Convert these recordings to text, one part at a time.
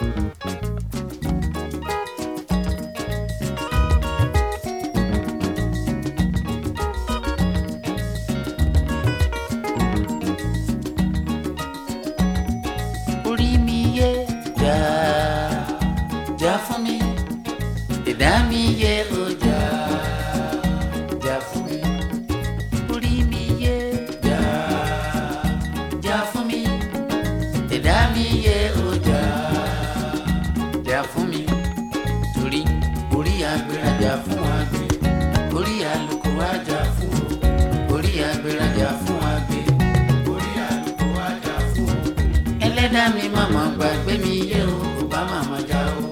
orí mi yé jà jà fún mi ìdá mi yé o jà jà fún mi orí mi yé jà jà fún mi ìdá mi yé o jà jà fún mi torí orí agbèrèjà fún àgbẹ̀ orí àlùkò àjà fún o orí agbèrèjà fún àgbẹ̀ orí àlùkò àjà fún o ẹlẹ́dàá mi màmá gbàgbé mi yé o kò bá màmá já o.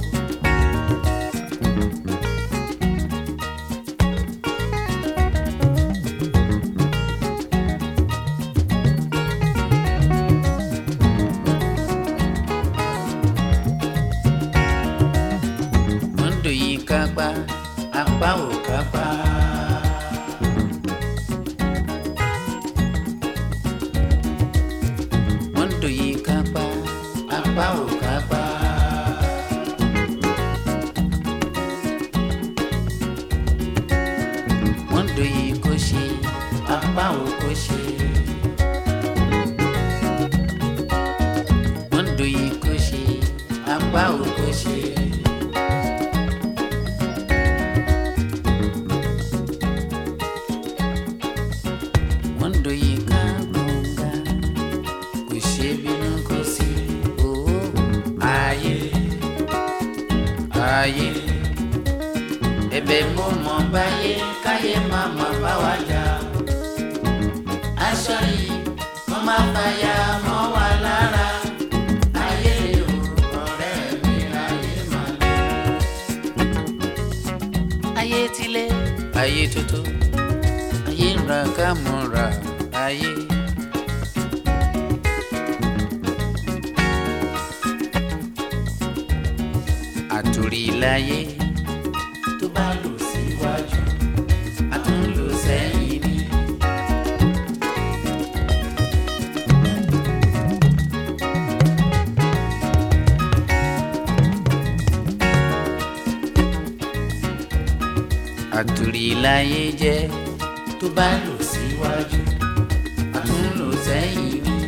Mondo yìí kápá apá ò kápá. Mondo yìí kápá apá ò kápá. Mondo yìí kò ṣe apá ò kò ṣe. Mondo yìí kò ṣe apá ò kò ṣe. Mondo yìí ká gbọ̀ngà kò ṣe bínú kò sí owó ayé ayé ẹ̀bẹ̀ mo mọ̀ báyé káyé má má bá wa jà aṣọ yìí mo má fàyà mọ́ wa lára ayé o ọ̀rẹ́ mi ayé má lé ayé tilé ayé tuntun ayé ń ra ká mọ̀ ra ayé. àtòrí láyé tó bá lò síwájú a tún lò sẹ́yìn ni. àtòrí láyé jẹ́ tó bá lò síwájú a tún lò sẹ́yìn ni.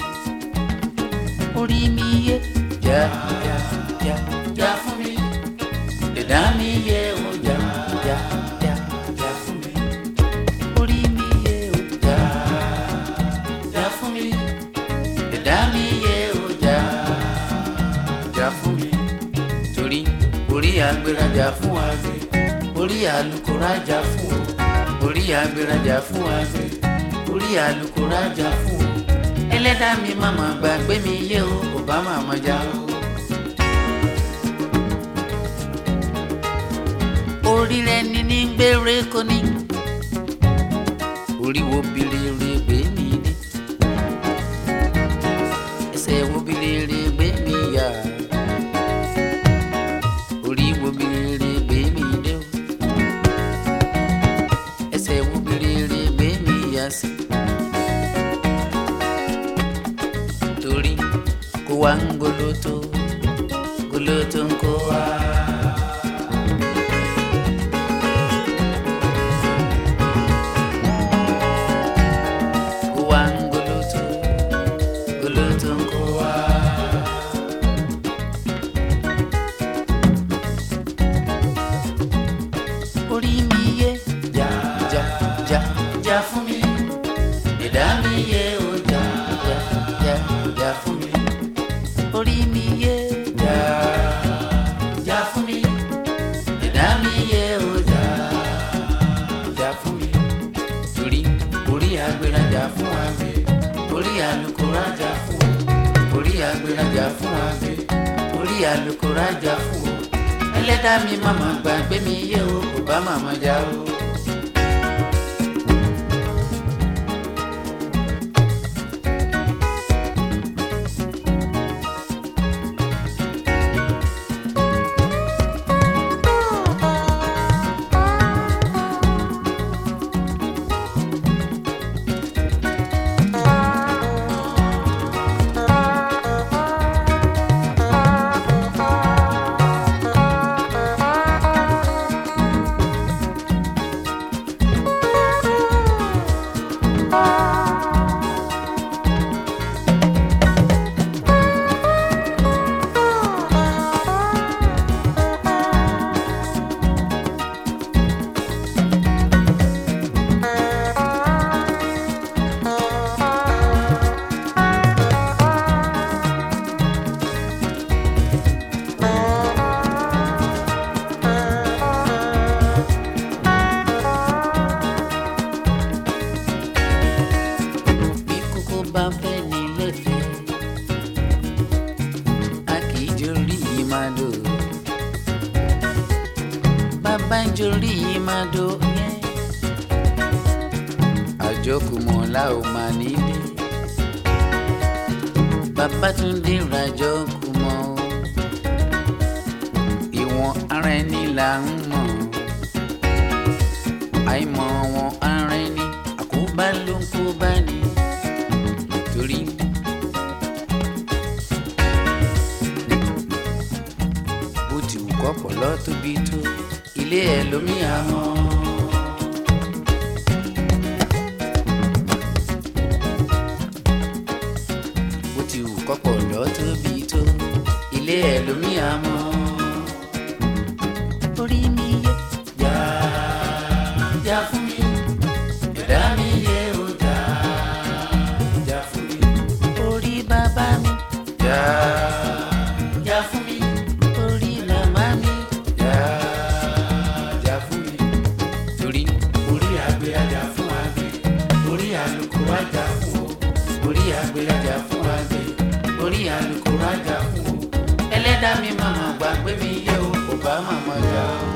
orí mi yé jà jà jà jà fún mi ẹ̀dá mi yé o jà jà jà jà fún mi orí mi yé o jà jà fún mi ẹ̀dá mi yé o jà jà fún mi torí orí agbérajà fún àgbẹ̀ orí alukórajà fún o orí agbérajà fún àgbẹ̀ orí alukórajà fún o ẹlẹ́dàá mi màmá gbàgbé mi yé o kò bá màmá já o. orí rẹ ní ní gbére kò ní orí wo bilere gbé mi dé ẹsẹ̀ wo bilere gbé mi yá orí wo bilere gbé mi dé o ẹsẹ̀ wo bilere gbé mi yá sí torí kó wá ń goloto goloto ń kó wá. Kó wá ń goloto goloto ń kó wá. orí mi yé jà jà jà jà fún mi ẹ̀dá mi yé o jà jà jà jà fún mi orí mi yé jà jà fún mi ẹ̀dá mi yé o jà jà fún mi torí orí agbérajà fún àgbẹ̀ orí alukórajà fún o orí agbérajà fún àgbẹ̀ orí alukórajà fún o ẹlẹ́dàá mi màmá gbàgbé mi yé o kò bá màmá já o. màdò bàbá ń jorí màdò yẹn àjọkùmọ̀ la ò mà nílé Babátúndé rajọ kùmọ̀ o ìwọ̀n ara ẹni là ń mọ̀ àìmọ̀ wọn ara ẹni àkóbá ló ń kó bá ní torí. bó ti wù kọ́pọ̀ lọ tóbi tó ilé ẹ̀ lómi àmọ́. bó ti wù kọ́pọ̀ lọ tóbi tó ilé ẹ̀ lómi àmọ́. orí mi yẹ jà jà fún mi ẹ̀dá mi yẹ ó jà jà fún mi. orí bàbá mi jà jà fún mi. orí màmá mi jà jà fún mi. torí orí àgbẹ̀ ajá fún àgbẹ̀ orí àlùkò ajá fún o orí àgbẹ̀ ajá fún àgbẹ̀ orí àlùkò ajá fún o ẹlẹ́dàá mi màmá gbàgbé mi yẹ o kò bá màmá jà o.